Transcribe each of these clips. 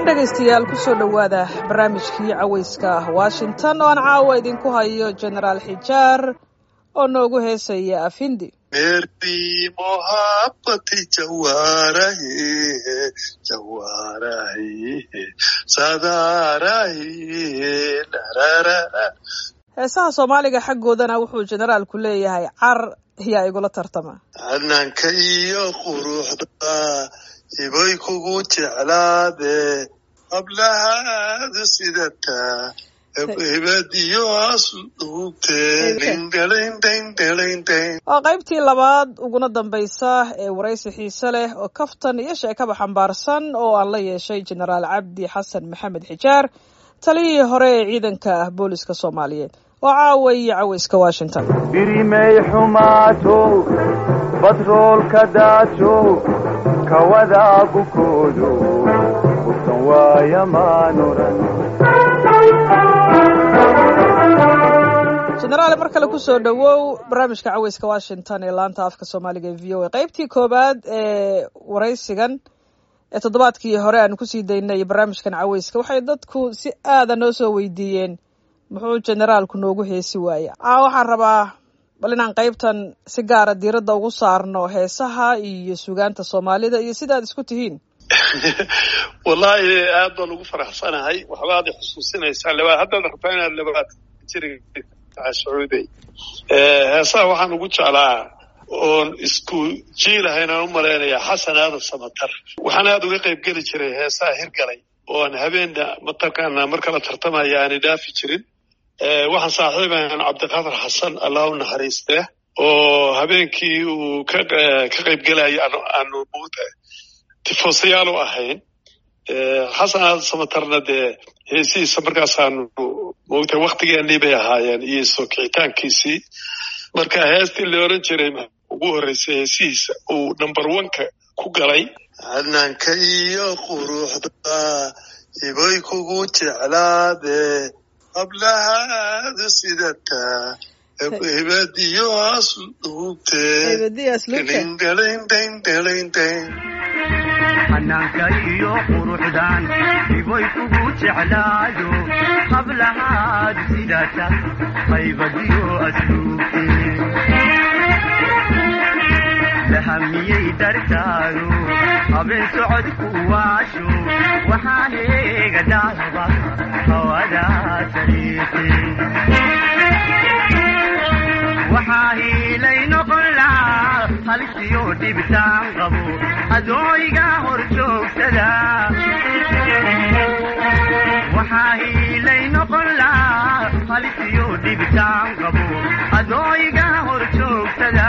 dhegaystayaal kusoo dhowaada barnaamijkii cawayska washington oo aan caawa idinku hayo genaraal xijaar oo noogu heesaya afindi मेरी मोहब्बत जवा रही है जवा रही है सदा रही है लरररा heesaha soomaaliga xaggoodana wuxuu generaalku leeyahay car yaa igula tartama hananka iyo quruxda ibay kugu jeclaade hablahaadu sidataa hibadiyo asluubtee dindhalindindhalindhin waa qaybtii labaad uguna dambaysa ee waraysi xiise leh oo kaftan iyo sheekaba xambaarsan oo aan la yeeshay genaraal cabdi xasan maxamed xijaar taliyihii hore ee ciidanka ah booliska soomaaliyeed oo caawa iyo cawayska washington birimay xumaato batroolka daajo kawadaa bukoodo burtan waaya maanuran genaraal mar kale kusoo dhowow barnaamijka cawayska washington ee laanta afka soomaaliga ee v o a qaybtii koowaad ee waraysigan ee toddobaadkii hore aanu kusii daynay barnaamijkan cawayska waxay dadku si aada noo soo weydiiyeen muxuu generaalku noogu heesi waaya caa waxaan rabaa bal inaan qaybtan si gaara diiradda ugu saarno heesaha iyo sugaanta soomaalida iyo sidaad isku tihiin wallaahi aad baan ugu faraxsanahay waxbaad i xusuusinaysaa laba haddaad rabtaa inaad labaad jiri sacuuday heesaha waxaan ugu jeclaa oon isku jiilahayn aan u malaynayaa xasan aadan samatar waxaan aada uga qayb geli jiray heesaha hirgalay oon habeena mataqaana mar kala tartamaya aanay dhaafi jirin waxaan saaxiibahan cabdiqaadir xasan allah u naxariistee oo habeenkii uu ka ka qayb gelaya aanu tifoosayaal u ahayn xasan aadan samatarna dee heesihiisa markaasaanu moogtay waktigeenii bay ahaayeen iyo soo kicitaankiisii marka heestii la oran jiray ugu horreysay heesihiisa uu number oneka ku galay hananka iyo quruxda ibay kugu jeclaade hablahaadu sidataa hibadiyo asluubtee dindhalindindhalindhin xanaanka iyo quruxdan ibay kugu jeclaayo hablahaad sidata qaybadiyo asluubte lahamiyey dartaado habeen socodku waasho waxaan eega dhaaba hawadaa sariite waxaa hiilay noqon lahaa halisiyo dhibitaan qabo adooyga hor joogsada waxaa hiilay noqon lahaa halisiyo dhibitaan qabo adooyga hor joogsada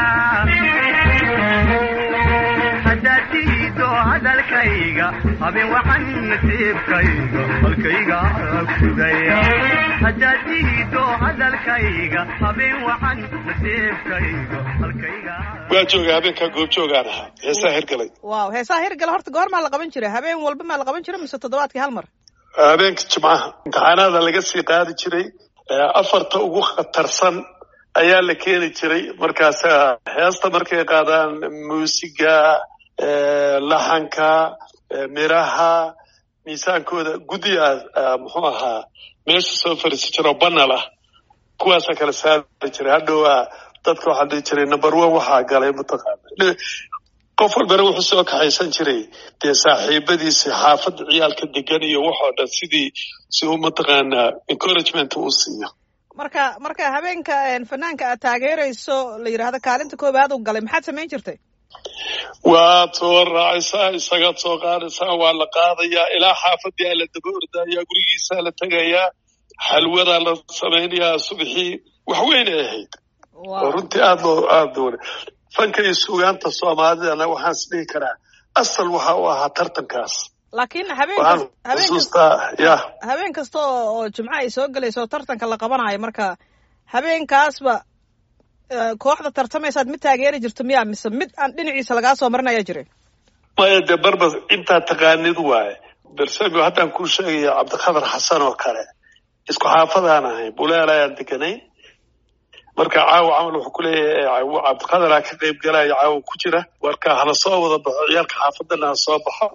haddaad tihido hadalkayga habeen waxan nasiibkayga halkayga sugaya haddaad tihido hadalkayga habeen waxan nasiibkayga halkayga waa jooga habeenkaa goobjoogaan ahaa heesaha hirgalay waaw heesaha hirgala horta goormaa la qaban jiray habeen walba maa la qaban jiray mise toddobaadkii hal mar habeenka jimcaha imtixaanaada laga sii qaadi jiray afarta ugu khatarsan ayaa la keeni jiray markaas heesta markay qaadaan muusiga laxanka miraha miisaankooda guddiga muxuu ahaa meesha soo fariisi jira oo banal ah kuwaasa kala saari jiray hadhowa dadka waxaa dhihi jiray number one waxaa galay mataqaana qof walbana wuxuu soo kaxaysan jiray dee saaxiibadiisi xaafadda ciyaalka degan iyo waxoo dhan sidii si uu mataqaanaa encouragement uu siiyo marka marka habeenka fanaanka aad taageerayso la yidhaahdo kaalinta koowaad uu galay maxaad samayn jirtay waad soo raacaysaa isagaad soo qaadaysaa waa la qaadayaa ilaa xaafadii aa la daba ordayaa gurigiisaa la tegayaa xalwadaa la samaynayaa subaxii wax weyn ay ahayd oo runtii aad loo aada loo fanka iyo sugaanta soomaalidana waxaan is dhihi karaa asal waxa u ahaa tartankaas laakiin waxaan habeen xusuustaa ya habeen kasta oo jimco ay soo gelayso oo tartanka la qabanayo marka habeenkaasba kooxda tartamaysaad mid taageeri jirto miyaa mise mid aan dhinaciisa lagaa soo marin ayaa jiray maya dee barba intaa taqaanid waaye bersabio haddaan kuu sheegaya cabdiqadar xasan oo kale isku xaafadaan ahayn buleel ayaan deganayn marka caawa camal wuxuu ku leeyahay cabdiqadaraa ka qayb galaya caawa ku jira marka hala soo wada baxo ciyaalka xaafadana ha soo baxo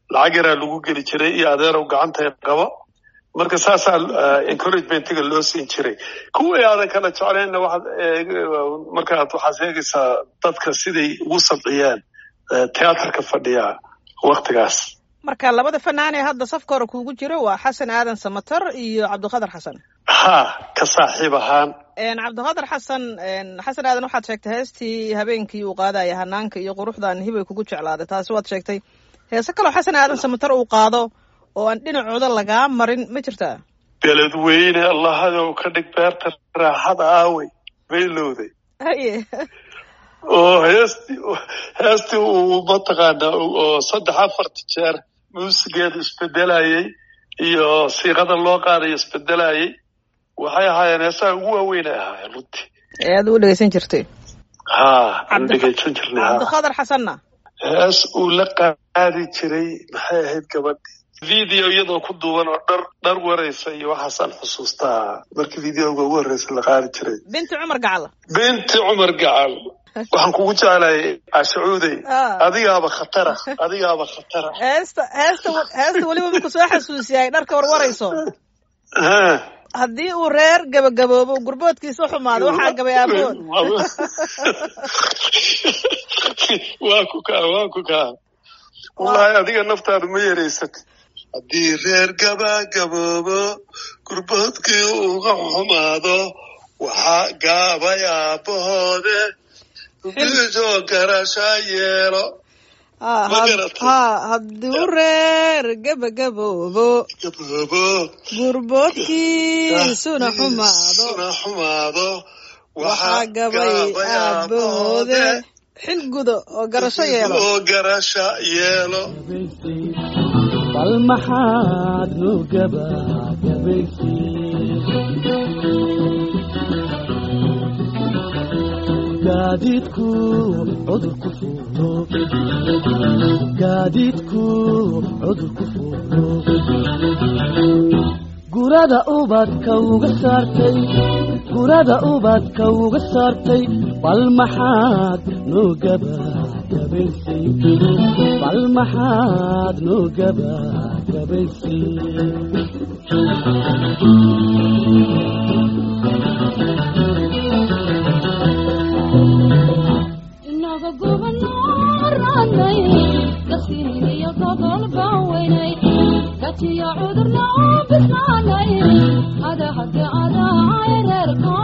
lacag yaraa lagu geli jiray iyo adeerow gacantay qabo marka saasaa encouragementiga loo siin jiray kuwii aadan kala jeclaynna waxaad markaad waxaad eegaysaa dadka siday ugu sabciyeen teatrka fadhiya waktigaas marka labada fanaan ee hadda safka hore kuugu jiro waa xasan aadan samatar iyo cabdiqadar xasan ha ka saaxiib ahaan cabdiqadar xasan xasan aadan waxaad sheegtay heestii habeenkii uu qaadaya hanaanka iyo quruxdan hibay kugu jeclaaday taasi waad sheegtay heese kaloo xasan aadan samatar uu qaado oo aan dhinacooda lagaa marin ma jirtaa beledweyne allahadow ka dhig beerta raaxada aawey baylowday haye oo heestii heestii uu mataqaana oo saddex afarta jeer muusigeedu isbedelayey iyo siiqada loo qaadayo isbedelayey waxay ahaayeen heesaha ugu waaweyn ay ahaayeen runtii ee aad u dhegeysan jirtay ha aan dhegeysan jirnay cabdiqadar xasanna hees uu la qaadi jiray maxay ahayd gabadhi video iyadoo ku duuban oo dhar dhar waraysa iyo waxaasaan xusuustaa markii videoga ugu horreysa la qaadi jiray binti cumar gacal binti cumar gacal waxaan kugu jeclayay cashacuudey adigaaba khatara adigaaba khatara heesta heesta heesta weliba marku soo xasuusiyay dharka warwarayso haddii uu reer gabagaboobo gurboodkiisa xumaado waxaa gabay aabood waa ku kaa waa ku kaa wallahi adiga naftaadu ma yaraysat haddii reer gabagaboobo gurboodkii uga xumaado waxaa gaabay aabahoode biisoo garasha yeelo ha hadduu reer gabagaboobo gaboobo gurboodkiisuna xumaado suna xumaado waxaa gabay aabahoode xil gudo oo garasho yeelo oo garasha yeelo bal maxaad nu gabagabaysi gaadiidku cudurku fuulo gaadiidku cudurku fuulo gurada ubadka uga saartay gurada ubadka uga saartay bal maxaad noo gabagabaysay bal maxaad noo gabagabaysay inaga gubanaranay gasiiniyo gobol baaweynay gajiyo cudurna bislaanay adahade adaay reerko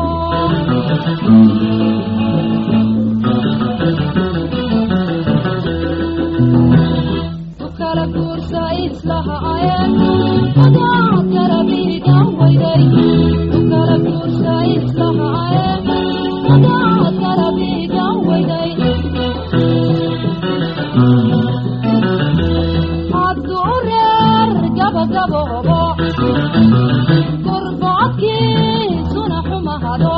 ukala guursa islaha ayeen adaa garabiga weyday ukala guursa islaha ayeen adaa garabiga weyday hadduu reer gabagaboobo gurboodkiisuna xumahado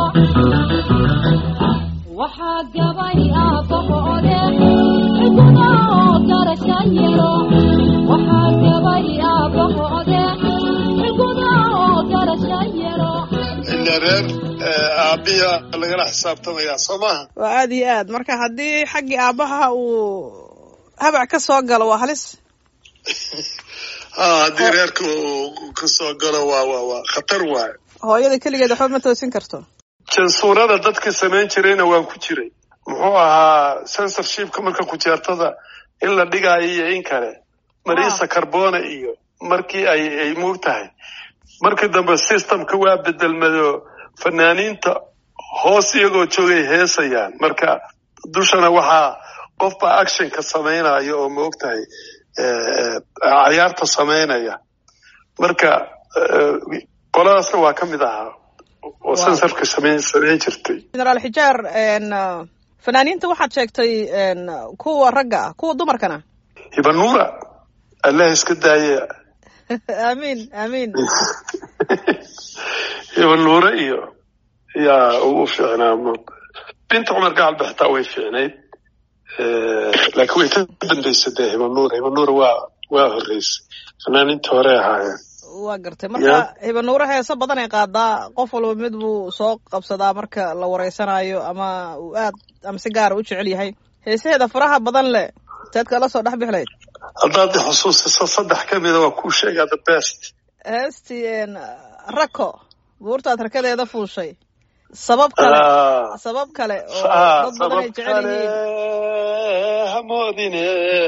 waxaa gabay aabahoode ciduna oo garasha yelo waxaa gabay aabahoode ciduna oo garasha yelo ila reer aabiya lagala xisaabtamayaa soo maha waa aad iyo aad marka haddii xaggii aabbaha uu habac ka soo galo waa halis ha haddii reerka uu kasoo galo waa waa waa khatar waayo hooyada keligeed waxba ma toosin karto jansuurada dadka samayn jirayna waan ku jiray muxuu ahaa censorshipka marka kujeertada in la dhigaayo iyo in kale marisa carbona iyo markii ay ay muug tahay markii dambe systemka waa bedelmado fanaaniinta hoos iyagoo joogay heesayaan marka dushana waxaa qofba actionka samaynayo oo ma og tahay cayaarta samaynaya marka qoladaasna waa ka mid ahaa oo sensorka samayn samayn jirtay generaal xijaar fanaaniinta waxaad sheegtay kuwa ragga ah kuwa dumarkana hibanuura allah iska daaye amiin amiin hibanuure iyo yaa ugu fiicnaa binta cumar gacal ba xitaa way fiicnayd laakiin way ka dambaysay dee hibanuura hibanuura waa waa horreysay fanaaniinta hore ahaayeen waa gartay marka hibanuure heeso badan ay qaadaa qof walba mid buu soo qabsadaa marka la wareysanayo ama uu aad ama si gaara u jecel yahay heesaheeda faraha badan leh teed kala soo dhex bixlayd haddaad i xusuusiso saddex ka mida waa kuu sheegaa the best heestii een, rako buurtaad rakadeeda fuushay sabab kale Ah. sabab kale oo Ah, dad badan ay sabab jecel kale yihiin hamoodine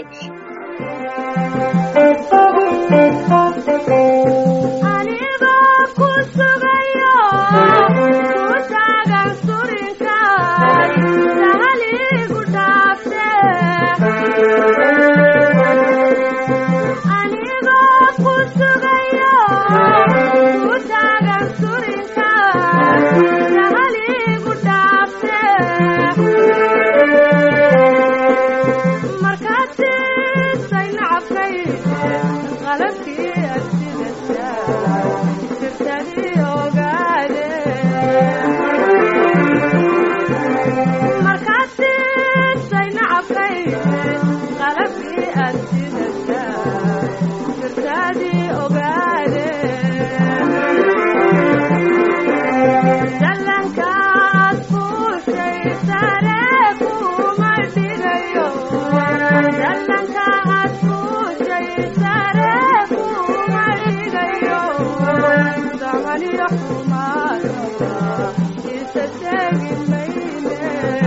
aniga ku sugayo ku taagan surinkaay sahaligu dhaafte aniga ku sugayo ku taagan surinkaay sahaligu dhaafte markaad siisay nacabkay qalabkii adsidasa sirtadii ogaade markaad siisay nacabkay qalabkii adsidasa sirtadii ogaade dhalankaad fuushay sare kuma dhigayo dhalankaad fuushay sare kuma dhigayo samaniyo xumaadaba isa tegi mayne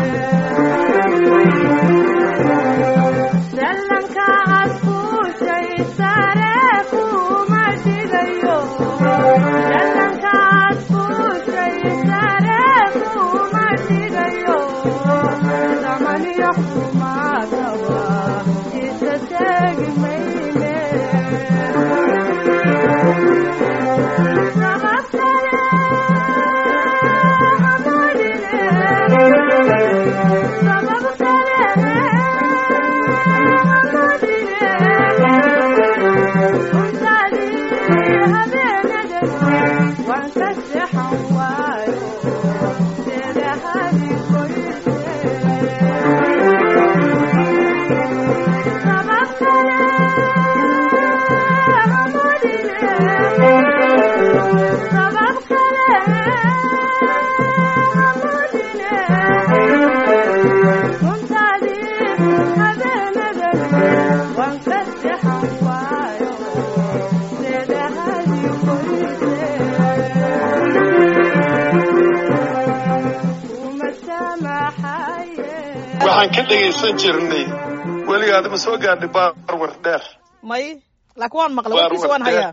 dhalankaad fuushay sare kuma dhigayo dhalankaad fuushay sare kuma dhigayo samaniyo xumaadaba isa tegi mayne sabab kale hamoodine sabab kale waxaan ka dhegaysan jirnay weligaad ma soo gaadhay baarwar dheer may laakiin waan maqlay Waar warkiisa waan wardeer. hayaa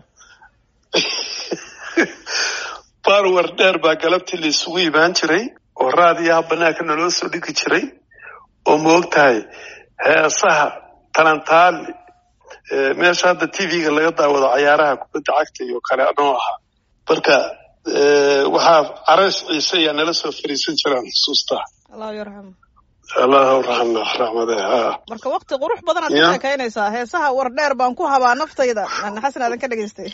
baarwar dheer baa galabtii la isugu imaan jiray oo raadiyaha banaanka naloo soo dhigi jiray oo ma og tahay heesaha talantaali ee, meesha hadda tv-ga laga daawado cayaaraha kubadda cagta iyo kale anoo ahaa marka ee, waxaa carays ciise ayaa nala soo fariisan jiraan xusuustaa allahu yarxam allahu raxma raxmade ha marka wakti qurux badanaad Ya. ka sheekaynaysaa heesaha war dheer baan ku habaa naftayda Aan xasan aadan ka dhegaystay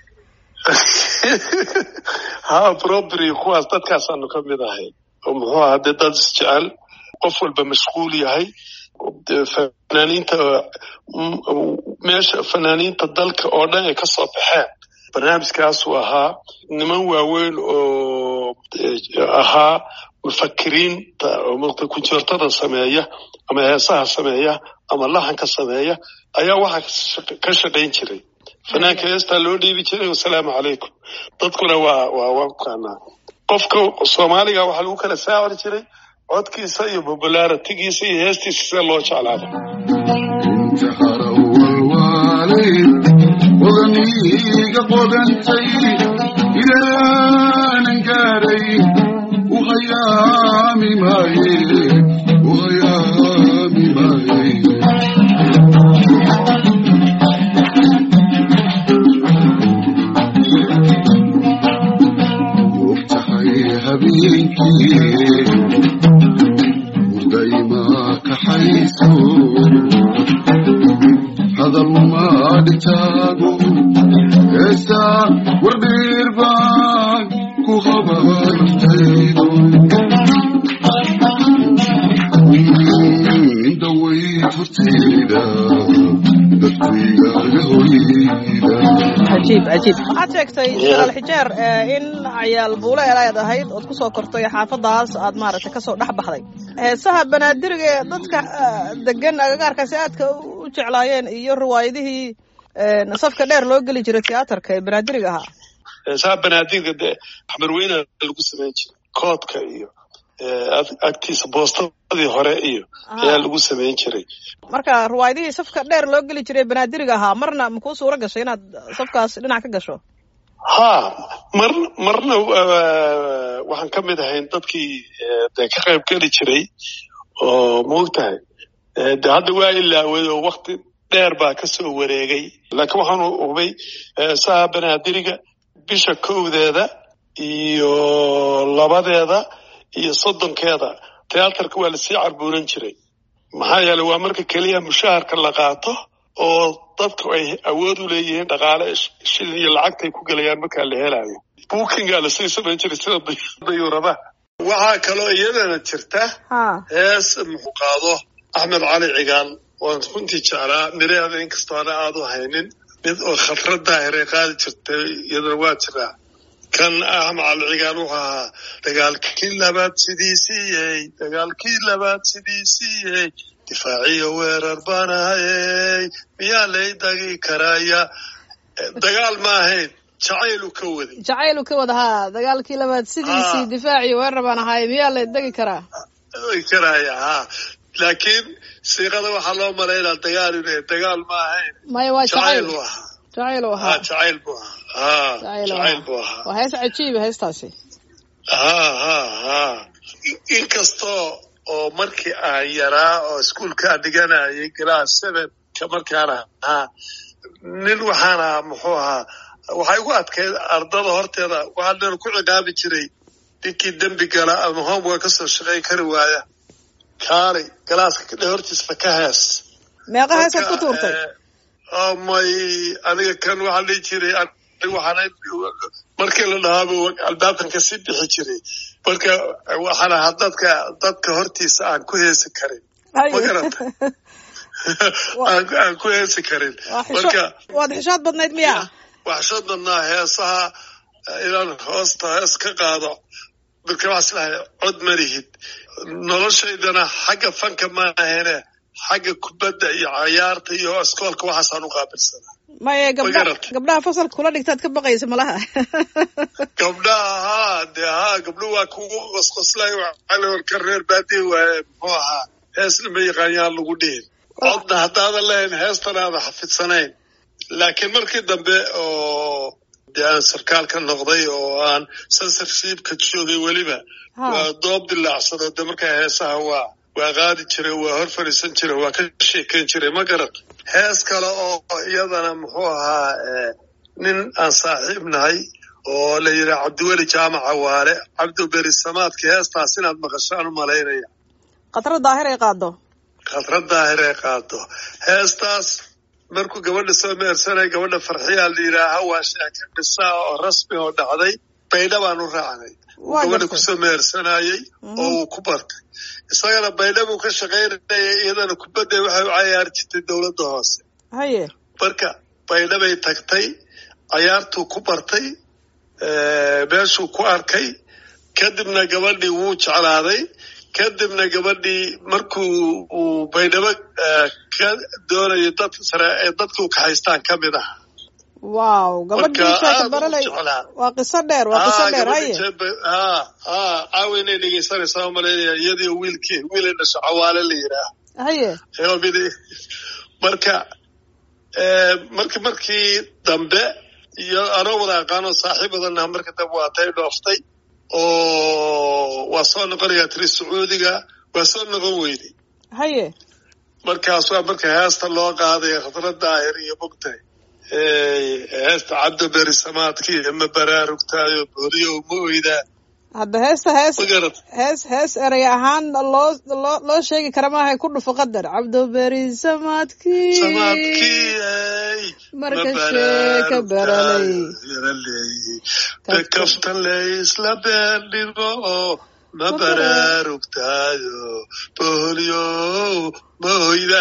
ha probry kuwaas dadkaasaanu ka mid ahay oo muxuu ahaa dee dad isjecel qof walba mashquul yahay dee fanaaniinta mm, meesha fanaaniinta dalka oo dhan ay kasoo baxeen barnaamijkaasuu ahaa niman waaweyn oo eh, ahaa mufakiriinta oo muqta kunjeertada sameeya ama heesaha sameeya ama laxanka sameeya ayaa waxaa ka shaq- ka shaqayn jiray fanaanka heestaa loo dhiibi jiray wasalaamu calaykum dadkuna waa waa waa maqaanaa qofka soomaaliga waxaa lagu kala saacir jiray codkiisa iyo popularitigiisa iyo heestiisa sida loo jeclaado انتحر أول والد وغنيق قدنتي إلى ننكاري وغيامي ماي وغيامي ماي وافتحي هبينكي ودايما كحيسو هذا ما دتاغو اسا وردير باك كو خبر تيدو دوي فرتيدا دتويا لهويدا cajiib cajiib waxaad sheegtay jalaal xijeer eh, in cayaal buule elayd ahayd ood kusoo kortay xaafadaas aad maaragtay kasoo dhex baxday heesaha banaadiriga ee dadka eh, degan agagaarkaasi aadka u u jeclaayeen iyo riwaayadihii safka dheer loo geli jiray tiyaatarka ee banaadiriga ahaa heesaha banaadirka dee xamarweyna lagu samayn jiray koodka iyo agtiisa boostadii hore iyo ayaa lagu samayn jiray marka riwaayadihii safka dheer loo geli jiray banaadiriga ahaa marna makuu suura gashay inaad safkaas dhinac ka gasho ha mar marna waxaan ka mid ahayn dadkii de ka qayb geli jiray oo maogtahay de hadda waa ilaaway oo wakti dheer baa kasoo wareegay laakiin waxaan hubay heesaha banaadiriga bisha kowdeeda iyo labadeeda iyo soddonkeeda tiyaatarka waa lasii carbuuran jiray maxaa yeeley waa marka keliya mushaharka la qaato oo dadku ay awood u leeyihiin dhaqaale shilin iyo lacagtay ku gelayaan markaa la helaayo bookingaa lasii samayn jiray sida dayuuradaha waxaa kaloo iyadana jirta hees muxuu qaado axmed cali cigaal waan runtii jeclaa miraheeda inkastoo ana aada u haynin mid oo khatrad daahiray qaadi jirtay iyadana waa jiraa kan axmed cali cigaal wuxuu ahaa dagaalkii labaad sidiisiiyey dagaalkii labaad sidiisiiyey difaaciyo weerar baan ahayey miyaa lay dagi karaya dagaal ma ahayn jacaylu ka waday jacaylu ka wada haa dagaalkii labaad sidiisii difaaciyo weerar baan ahaay miyaa lay degi karaa karaya ha laakiin siiqada waxaa loo malaynaa dagaal inu dagaal ma ahayn maya waa jacayl jacayl u ahaa jacayl u ha ahaa jacayl buu ahaa ha jacayl u jacayl buu ahaa ahaa waa hees cajiiba heestaasi ha ha ha inkastoo oo markii aan yaraa oo iskuolkaa dhiganayay glass sevenka markaan ahaa nin waxaan ahaa muxuu ahaa waxay ugu adkayd ardada horteeda waxaa dhan ku ciqaabi jiray ninkii dembi gala ama homework kasoo shaqayn kari waaya kaalay galaaska dhe hortiisa ka hees meeqa heesaad ku tuurtay oh may aniga kan waxaa dhihi jiray aniga waxaan markii la dhahaaba albaabkan kasii bixi jiray marka waxaan ahaa dadka dadka hortiisa aan ku heesi karin Hay. ma garata aan aan ku heesi karin waa marka xisho waad xishood badnayd miya waxsho badnaa heesaha eh, inaan hoosta hees ka qaado marka waxaa islahay cod malihid noloshaydana xagga fanka ma ahene xagga kubadda iyo cayaarta iyo iskoolka waxaasaan u qaabilsanaa maya gabdha garatay. gabdhaha fasalka kula dhigtaad ka baqaysa malaha gabdhaha haa dee haa gabdhuhu waa kugu qosqoslay warka reer baadiya waaye muxuu ahaa heesna ma yaqaanyaan lagu dhihin codna haddaadan lahayn heestana aadan xafidsanayn laakiin markii dambe oo dee aan sarkaal ka noqday oo aan censorshipka joogay weliba Ha. waa doob dilaacsado de markaa heesaha waa waa qaadi jiray waa hor fadhiisan jiray waa ka sheekeyn jiray ma garan hees kale oo iyadana muxuu ahaa eh, nin aan saaxiib nahay oo la yidhaha cabdiweli jaamaca waale cabdi beri samaadka heestaas inaad maqashaan u malaynaya khatro daahir ay qaado khadrad daahir ay qaado heestaas markuu gabadha soo meersanay gabadha farxiyaa la yidhaaha waa sheeke dhisaa oo rasmi oo dhacday baydha baan u raacnay uu Waa gabadha gartay. kusoo meersanayey Mhm. oo uu ku bartay isagana baydha buu ka shaqaynayay iyadana kubadda waxay u cayaari jirtay dowladda hoose haye marka baydha bay tagtay cayaartuu ku bartay eh, meeshuu ku arkay kadibna gabadhii wuu jeclaaday kadibna gabadhii markuu uu baydhabo eh, ka doonayo dad sare ee dadka u kaxaystaan ka mid ah wow gabadhii Marka sheeka aad u baralay jeclaa. waa qiso dheer waa qiso dheer haye ha ha caawa inay dhegeysanaysaa u malaynaya iyadii wiilkii wiilay dhasho cawaale la yidhaah haye Eobidi. marka eh, marki markii dambe iyo anoo wada aqaano saaxiib badanah marka dambe waa tay dhooftay oo waa soo noqonayaa tiri sacuudiga waa soo noqon weyday haye markaas waa marka heesta loo qaaday khadra daahir iyo bogtay heesta cabdi beri samaadkii ma baraarugtaayo booliyo ma oydaa hadda heesta hees ma garat hees hees erey ahaan loo loo loo sheegi kara maaha ku dhufo qadar cabdoberi samaadkii samaadkii ey marka sheeka baralay bekafta laysla beerdhigo ma baraarugtaayo booliyo ma oydaa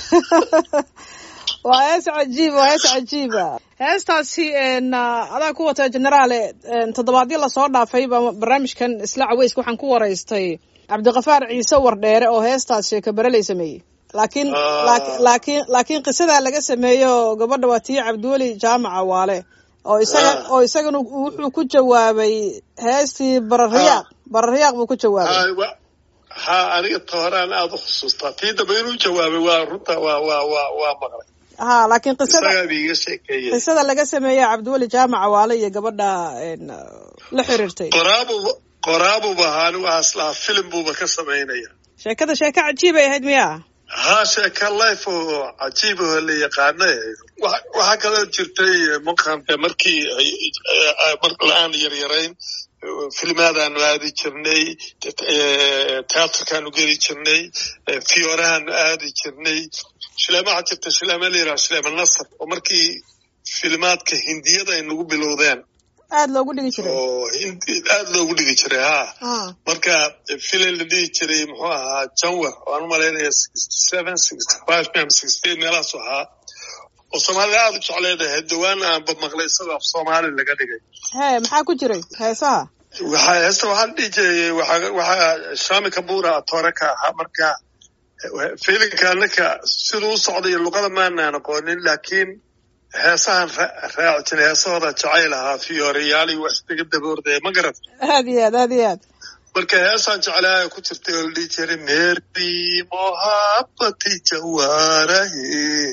waa hees cajiib waa hees cajiiba heestaasi n adaa ku wata generaale toddobaadyo lasoo dhaafay baa barnaamijkan isla caweyska waxaan ku waraystay cabdiqafaar ciise wardheere oo heestaas sheeka baraley sameeyey laakiin Ah. laaki- laakiin laakiin qisadaa laga sameeyo gabadha waa tii cabdiweli jaamaca waale oo isaga Ah. oo isagana wuxuu ku jawaabay heestii barariyaaq barariyaaq buu ku jawaabay Ha, wa- ha aniga tooraan aada u xusuustaa tii dambe inuu jawaabay waa runta waa waa waa waa maqlay ha laakiin qisada isagaa biiga sheekeeyey qisada laga sameeyo cabdiweli jaamaca waale iyo gabadha een, la xiriirtay qoraabuba qoraabuba ahaa anigu aslaha filim buuba ka samaynaya sheekada sheeko cajiibay ahayd miya haa sheeka life oo cajiib oo la yaqaana Wa- waxaa kaloo jirtay maqante markii ay- ay- mar la-aan yaryarayn filmaadaanu aadi jirnay teatrkaanu geli jirnay fiorahaanu aadi jirnay shileema waxaa jirta shileema la yidhaha shileema nasr oo markii filmaadka hindiyada ay nagu bilowdeen aada loogu dhigi jiray oo hindi aada loogu dhigi jiray haa Ah, marka filim la dhihi jiray muxuu ahaa janwer oo aan u malaynaya sixty seven sixty five mem sixty eight meelaasu ahaa oo soomaalida aada u jecleedahay dawaana aanba maqlay isagoo af soomaali laga dhigay hee maxaa ku jiray heesaha waxaa heesta waxaa la dhihi jiray waxaa waxaa shami kabura atoore ka ahaa marka fiilinka anaka siduu u socday luqada maanaan aqoonin laakiin heesahan ra- raaci jiray heesahooda jacayl ahaa fiyooreyaali wax iskaga daboordaya ma garat aad iyo aad aad iyo aad marka heesaan jeclaa ku jirtay oo la dhihi jiray meri mohabati jawarahi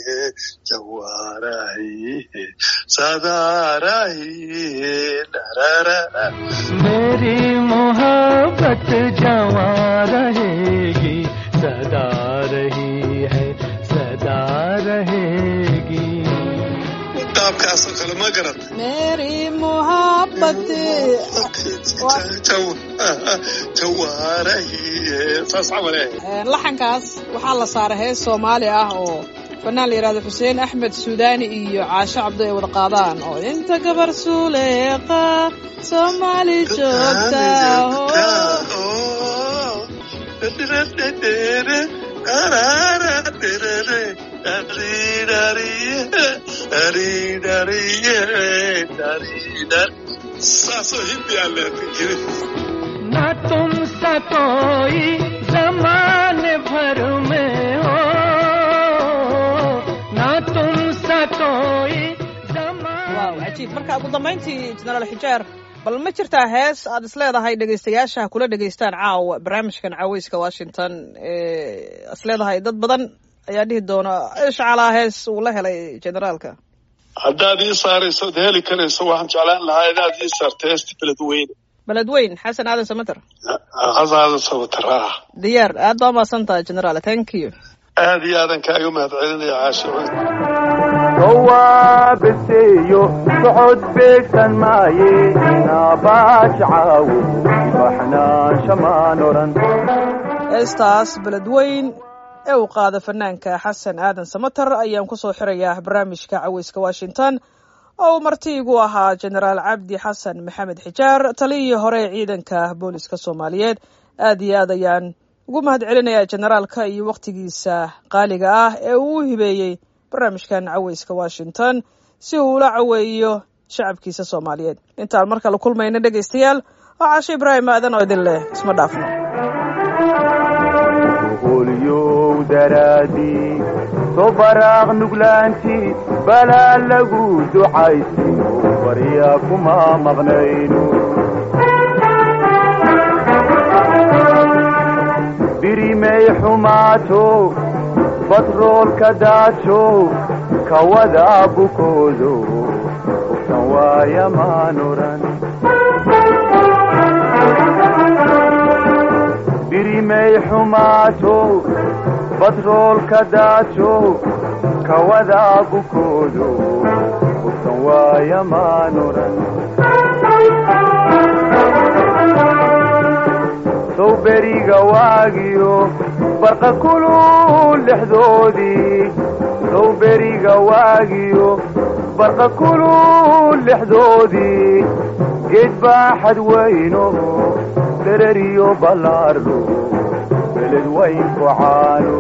jawarahi sadarahi dararara मेरी मोहब्बत जवा रहेगी सदा रही है सदा रहेगी qaabkaasoo kale ma garat meri muhabati jawaarahi saas camal eh laxankaas waxaa la saaray hees soomaali ah oo fanaan la yidhahdo xuseen axmed suudaani iyo caasho cabdo ay wada qaadaan oo inta gabar suuleeqa soomaali joogta oo saasoo hindi aan leedahay न तुम सा कोई जमाने भर में हो न तुम सा कोई जमाने waaw cajiib marka ugu dambayntii jenaraal xijaar bal ma jirtaa hees aad is leedahay dhegaystayaasha kula dhegaystaan caawa barnaamijkan caweyska washington ee is leedahay dad badan ayaa dhihi doona ishcalaa hees uu la helay generaalka haddaad ii saarayso od heli karayso waxaan jeclaan lahaa inaad ii saarto heesta beledweyne beledweyn xasan aadan samater hasaada sabataraah diyaar aad baa umahadsan tahay generaal thank you aad iyo aadan kaaga mahad celinaya caashicuud jawaabiseeyo socod beegsan maaye naabaaj caawo baxnaansha maan oran heestaas beledweyn ee uu qaada fanaanka xasan aadan samater ayaan kusoo xirayaa barnaamijka caweyska washington oo uu martiigu ahaa genaraal cabdi xasan maxamed xijaar taliyii hore ee ciidanka booliska soomaaliyeed aad iyo aad ayaan ugu mahad celinayaa generaalka iyo wakhtigiisa qaaliga ah ee uu u hibeeyey barnaamijkan caweyska washington si uu ula caweeyo shacabkiisa soomaaliyeed intaan mar kale kulmayna dhegaystayaal oo caasho ibraahim aadan oo idin leh isma dhaafno qolyow daraadii soo baraaq nuglaanti balaa lagu ducaysino barya kuma maqnayno birimay xumaato batroolka daajo kawada bukoodo hubsan waaya maan oran birimay xumaato batroolka daajo kawada bukoodo hubsan waaya maan oran sow beriga waagiyo barqa kulul lexdoodii sow beriga waagiyo barqa kulul lexdoodii geed baaxad weyno dereriyo ballaardo beled weyn ku caano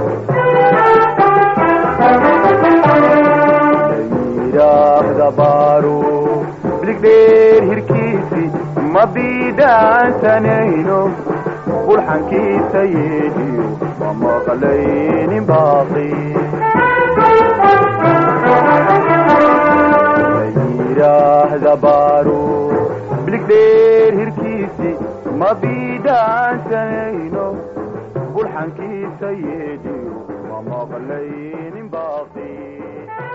layidhaahda baaro biligdheer hirkiisi ma biidhaansanayno bulxankiisa yeedhiyo ma maqlaynin baaqi la yidhaahda baaro biligdheer hirkiisi ma biidhaansanayno bulxankiisa yeedhiyo ma maqlaynin baaqi